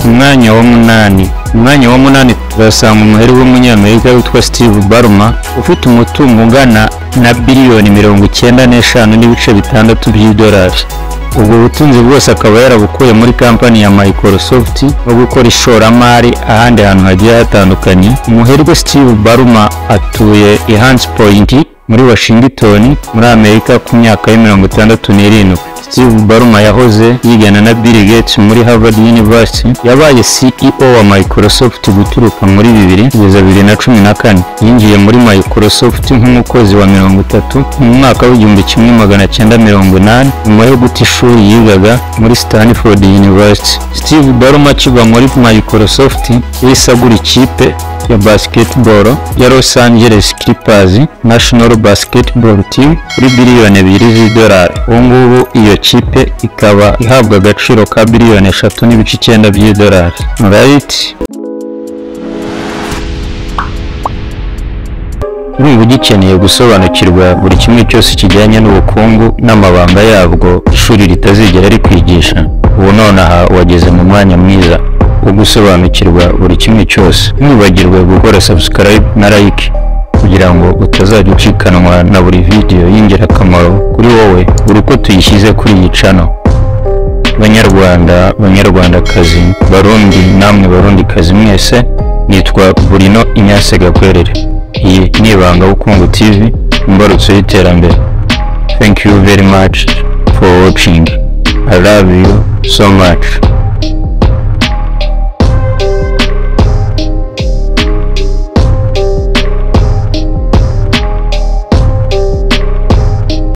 umwanya wa munani umwanya wa munani turasanga umuheri w'umunyamerika witwa steve baruma ufite umutungo ungana na biliyoni mirongo icyenda n'eshanu n'ibice bitandatu by'idolari ubwo butunzi bwose akaba yarabukuye muri kampani ya Microsoft no gukora ishoramari ahandi hantu hagiye hatandukanye umuherwe Steve Baruma atuye i Hunts Point muri Washington muri Amerika ku myaka y'imirongo itandatu n'irindwi Steve Baruma yahoze yigana na Bill Gates muri Harvard University yabaye CEO wa Microsoft guturuka muri bibiri kugeza bibiri na cumi na kane yinjiye muri Microsoft nk'umukozi wa mirongo itatu mu mwaka w'igihumbi kimwe magana cyenda mirongo inani nyuma yo guta ishuri yigaga muri Stanford University Steve Baruma akiva muri Microsoft yahise agura ikipe ya basketball ya Los Angeles Clippers National Basketball Team kuri biliyoni ebyiri z'idolari ubu ngubu iyo kipe ikaba ihabwa agaciro ka biliyoni eshatu n'ibice icyenda by'idolari right niba ugikeneye gusobanukirwa buri kimwe cyose kijyanye n'ubukungu n'amabanga yabwo ishuri ritazigera rikwigisha ubu nonaha wageze mu mwanya mwiza wo gusobanukirwa buri kimwe cyose ntiwibagirwe gukora subscribe na like kugira ngo utazajya ucikanwa na buri video y'ingirakamaro kuri wowe buri uko tuyishyize kuri iyi cano banyarwanda banyarwandakazi barundi namwe barundikazi mwese nitwa burino inyase gakwerere iyi ni ibanga bukungu tv imbarutso y'iterambere thank you very much for watching i love you so much